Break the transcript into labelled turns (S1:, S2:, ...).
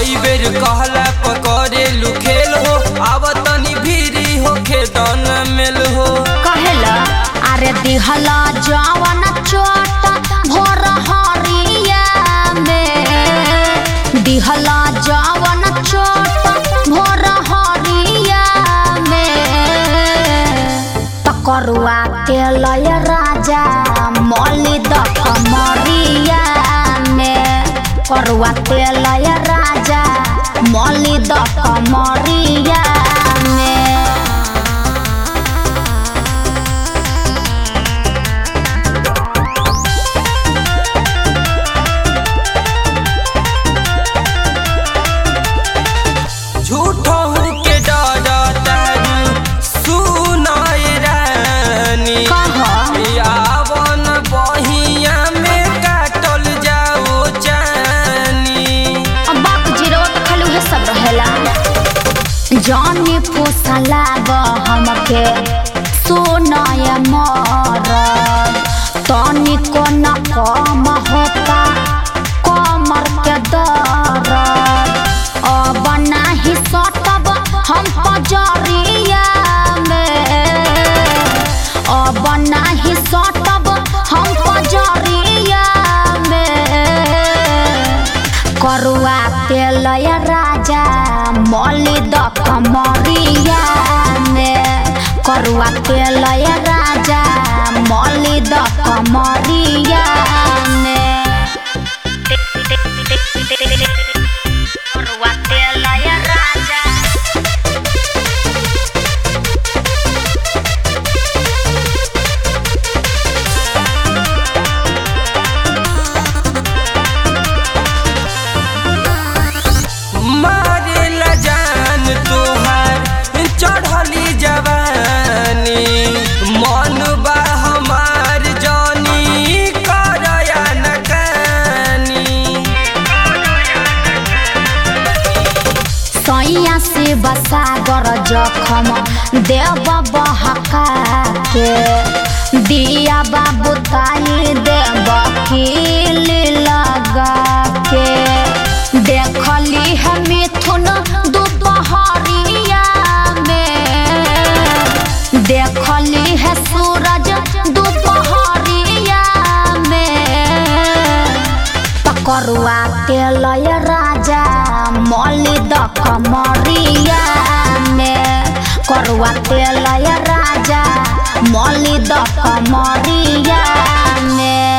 S1: कई बेर कहला पकड़े लुखेल हो आव तनी भीरी हो खेदन मेल हो
S2: कहेला अरे दिहला जवन चोट भोर हरिया में दिहला जवन चोट भोर हरिया में तकरुआ तेलय राजा मौली द कमरिया में करुआ तेलय राजा मौली द कमरिया में
S1: झूठो के डरतारू सुनाए रानी
S2: कह
S1: यावन बहिया में काटल जाओ जानी
S2: अब बाप जीरो तो खाली उहे सब रहेला जानी पोसला हमके सोनाय मर तनी को न कम होता कमर के दर अब नाही सटब हम पजरिया में अब नाही सटब हम पजरिया में करुआ तेलय राजा मौली द कमरिया में करुआ तेलय राजा मौली द कमरिया में करुआ तेलय राजा
S1: मारेला जान तोहार चढ़ली जवानी मन बा हमार जानी करया नकानी
S2: सैया से बसागर जखम देव बहका के दिया बाबू ताई देव कील लगा के देखली है मिथुन दोपहरिया में देखली है सूरज दोपहरिया में पकरुआ तेलय राजा मौली द कमरिया में करुआ तेलय राजा मौली द कमरिया में